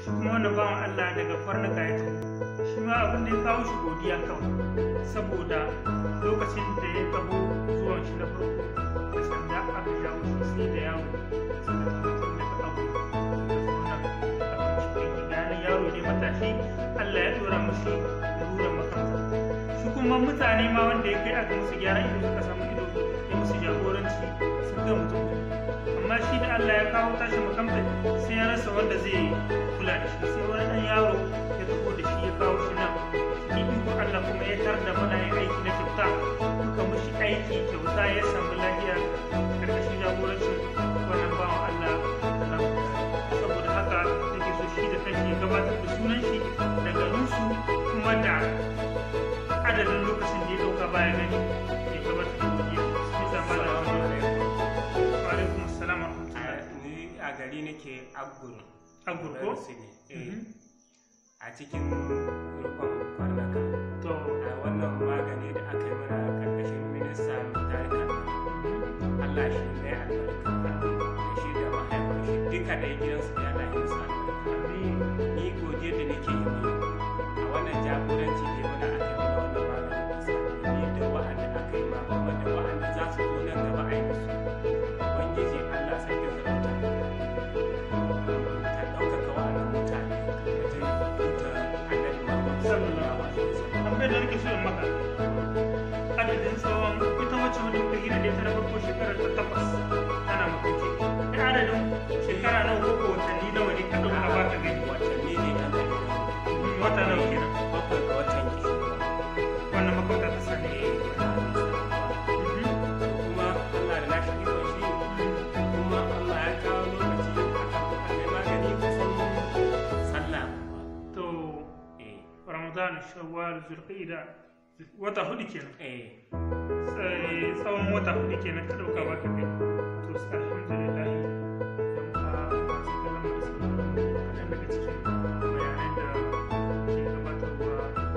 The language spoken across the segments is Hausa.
shi kuma wannan bawan Allah daga kwarnuka ya tafi shi ma abin da ya kawo shi godiya kawai saboda lokacin da ya taho zuwan shi na farko da sanda aka jawo shi sai da yawo suka tabbatar da ka abu da yaro ne matashi Allah ya dora mushi lura makamta shi kuma mutane ma wanda ya kai aka musu gyara ido suka samu ido ya musu jagoranci sun ga mutum amma shi da Allah ya kawo tashi makamta sai ya rasa wanda zai kula da shi sai wani dan yaro ya taho da shi ya kawo shi nan ni iko Allah kuma ya tar da mana yin aiki na kyauta muka mushi aiki kyauta ya samu lafiya karkashin jagorancin wannan bawan Allah saboda haka nake so shi da kanshi ya gabatar da sunan shi da garinsu kuma da adadin lokacin da ya dauka baya gani ya gabatar da godiya sai zama da wani wa alaikum assalam wa rahmatullahi ni a gari nake agur agurko a cikin rukun kwarnaka to a wannan magani da aka yi mana karkashin minista tarika Allah shi ne albarka da shi da mahaifin shi duka da gidansu da Allah ya sa ni godiya da nake yi mai a wannan jagoranci da mana aka yi mana wannan magani da sa ni da wa'anda aka yi ma kuma da wa'anda za su zo nan gaba a yi musu ubangiji Allah sai ya zarauta ka ɗaukaka wa'annan mutane wajen tuta annabi Muhammad sallallahu alaihi wasallam tambayar da nake so in maka adadin tsawon ita wacce wanda muka gina da ita na farko shekarar ta takwas tana mutunci da adadin shekara nawa ko ko watanni nawa ne ka dauka ba ka gani watanni ne ɗan da wata nawa kenan bakwai ga watan kishin wannan makwabta ta sani kuma Allah da nashi ikon shi kuma Allah ya kawo lokaci aka kai magani kusan sallah to eh ramadan shawwal zulqa'ida wata hudu kenan eh sai tsawon wata hudu kenan ka dauka ba ka gani to sai alhamdulillah yan uwa masu kallon da sauraron mu kaɗan daga cikin bayanan da ke gabatarwa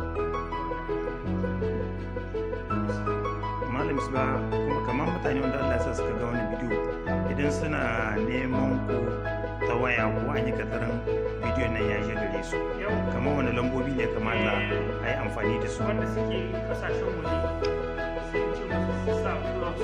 malam ba kuma kamar mutane wanda Allah ya sa suka ga wani bidiyo idan suna neman ku ta waya ko an yi katarin bidiyon nan ya je gare su yau kamar wani lambobi ne kamata a yi amfani da su wanda suke kasashen waje sai in ce musu su sa plus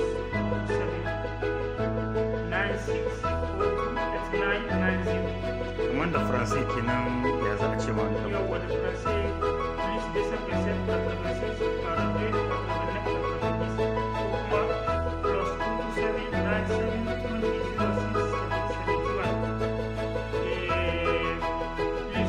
96428990 kamar da faransai kenan ya za a ce ma wani lambo yau wani faransai plus 257 86 42 89 ko kuma plus 22797206771 eh, plus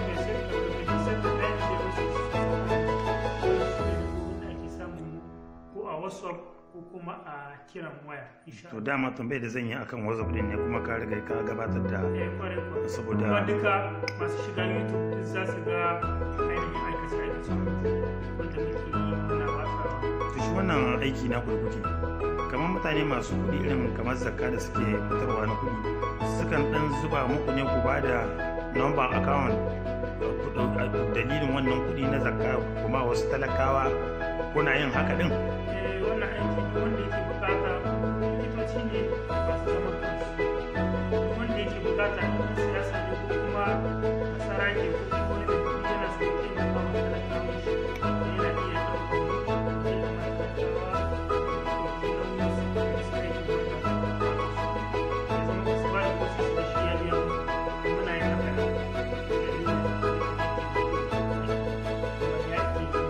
257 ake samun mu ko a whatsapp ko kuma a kiran waya insha to dama tambayar da zan yi akan whatsapp din ne kuma ka riga ka gabatar da eh kwarai kwarai saboda kuma duka masu shiga youtube duk za su ga ainihin aikace aikace wanda muke yi muna watsawa to shi wannan aiki na kuɗi kuke kamar mutane masu kuɗi irin kamar zakka da suke fitarwa na kuɗi sukan ɗan zuba muku ne ku ba da number account ku ɗau- dalilin wannan kuɗi na zakka kuma wasu talakawa kuna yin haka ɗin eh wannan aiki duk wanda yake bukata likitoci ne masu zaman kansu duk wanda yake bukata in siyasa ne ko kuma masara ke ko kuma wani da kuɗi yana so ya taimaka wa talakawan shi da yana iya ɗaukar kuɗi da matalakawa da ɗauki nauyin su da su aiki wanda ya zama ba su ba da kosi su da shi ya biya musu muna yin haka ne dalilin da yaƙi da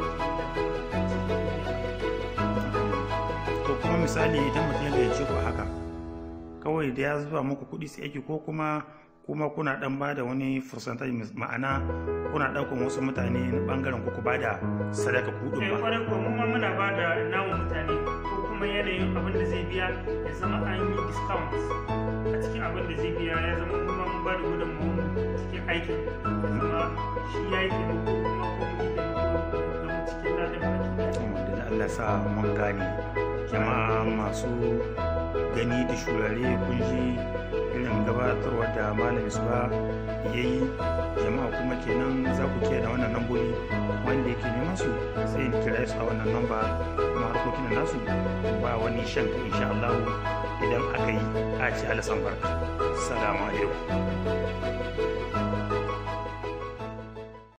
to kuma misali idan mutum ya gayyace ku a haka kawai da ya zuba muku kuɗi sai aiki ko kuma kuma kuna dan ba da wani percentage ma'ana kuna ɗaukan wasu mutane na ɓangaren ku ku ba da sadaka kuɗin eh ba kwarai ko mu ma muna ba da namu mutane ko kuma yanayin abin da zai biya ya zama an yi discount a cikin abin da zai biya ya zama kuma mun ba da gudunmu cikin aikin ya zama shi ya yi taimako kuma ko mun yi taimako da mu cikin ladan baki ɗaya. wanda da Allah sa mun gane jama'a masu gani da shurare kun ji irin gabatarwa da malam isba ya yi jama'a kuma kenan za ku kiyaye da wannan lambobi wanda yake neman su sai in kira su a wannan lamba kuma harkokin da nasu ba wani shanka insha Allah idan aka yi a ci alasan barka assalamu alaikum